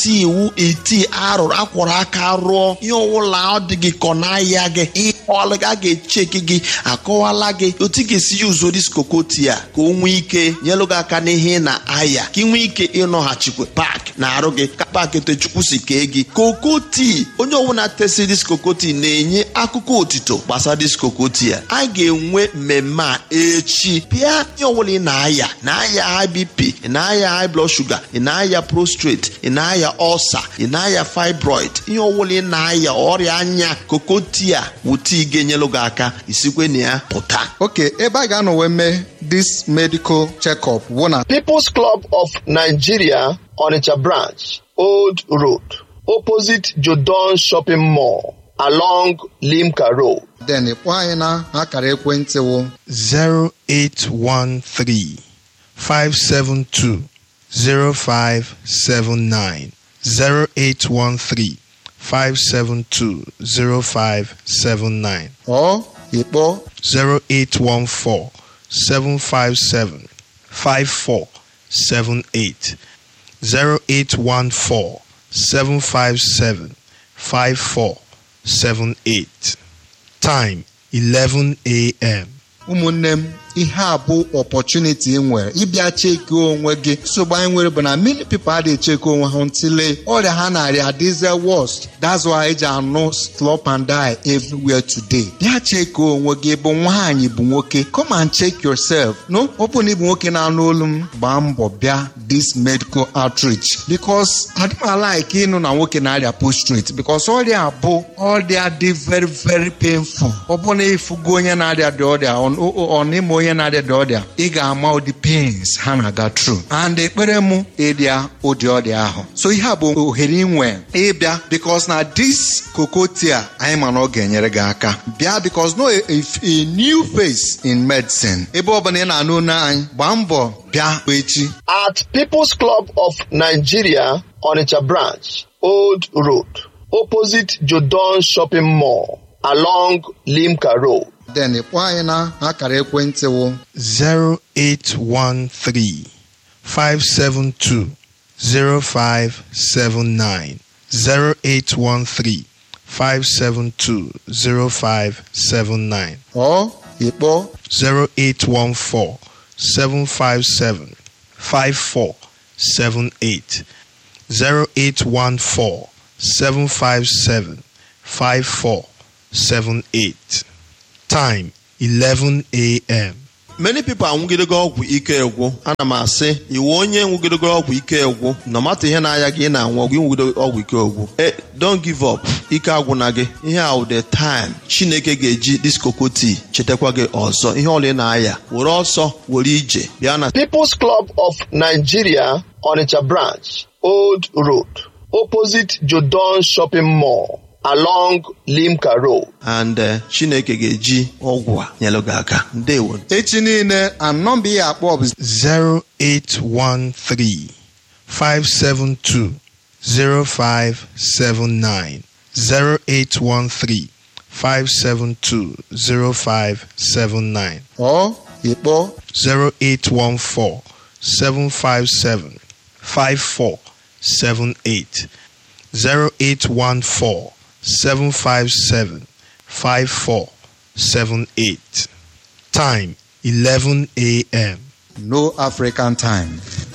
iti iwu iti arụrụ akwọrọ aka rụọ ihe ọwụla ọ dị gị kọ n'ahịa gị ihe ọlụ a ga-echeki gị akọwala gị otu ị ga-esi ya uzo diskokoti a ka o nwee ike nyelụ gị aka n'ihe na ahịa ka ị nwee ike ịnọghachikwa paaki na arụ gị ka paaki techukwu si kee gị kokoti onye ọbụla tesi diskokoti na-enye akụkọ otito gbasara diskokoti a a ga-enwe mmemme a echi pịa ihe ọbụla ị na-aya na-aya high bp ị na-aya high blood sugar ị na-aya prostrate ị na-aya ulcer ị na-aya fibroid ihe ọbụla ị na-aya ọrịa anya kokoti a wụta ị ga-enyelụ gị aka isikwe na ya pụta oke ebe a ga-anọ wee mee this medical check-up wụ na People's Club of Nigeria Onitsha branch Old Road opposite Jodon Shopping Mall along Limca Road then kpọọ anyị na akara ekwentị wụ 0813 572 0579 0813 572 0579 ọ ịkpọ 0814 757 5478 0814 757 5478 Time 11 a.m. ụmụnne m ihe a bụ opportunity ị nwere ịbịa cheki onwe gị nsogbu anyị nwere bụ na many people adịghị cheki onwe ha ntịle ọrịa ha narịa adịze worst that's why eji anụ slop and die everywhere today bịa cheki onwe gị bụ nwaanyị bụ nwoke come and check yourself no ọ bụ na ịbụ nwoke na-anụ olu m gbaa mbọ bịa this medical outreach because adịmala ike ịnụ na nwoke na-arịa prostrate because ọrịa bụ ọrịa dị very very painful ọ bụ na ịfụgo onye na-arịa dị ọrịa ọ n'ime onye na-arịa dị ọrịa ị ga-ama ụdị pains ha na-aga through and ekpere mụ ịrịa ụdị ọrịa ahụ so ihe a bụ ohere inwe ịbịa because na this kokotia anyị ma na ọ ga-enyere gị aka bịa because no a, a, a new face in medicine ebe ọbụla ị na-anụ olu anyị gbaa mbọ bịa echi at People's Club of Nigeria Onitsha branch Old Road opposite Jodon Shopping Mall along Limca Road then kpọọ anyị na akara ekwentị wụ 0813 572 0579 0813 572 0579 ọ ịkpọ 0814 757 5478 0814 757 5478 Time 11 a.m. many people anwụgidego ọgwụ ike egwu ana m asị iwu onye nwụgidego ọgwụ ike egwu na mata ihe na-aya gị ị na-anwụ ọgwụ ịnwụgido ọgwụ ike egwu e don't give up ike agwụna gị ihe a wụ the time chineke ga-eji diskokoti chetakwa gị ọzọ ihe ọla ị na-aya were ọsọ were ije bịa na People's Club of Nigeria Onitsha branch Old Road opposite Jodon Shopping Mall along Limca Road and uh, chineke ga-eji ọgwụ a nyelụ gị aka ndewo echi niile anọmba ihe akpọ bụ 0813 572 0579 0813 572 0579 ọ ịkpọ 0814 757 5478 0814 757 5478 Time 11 a.m. no african time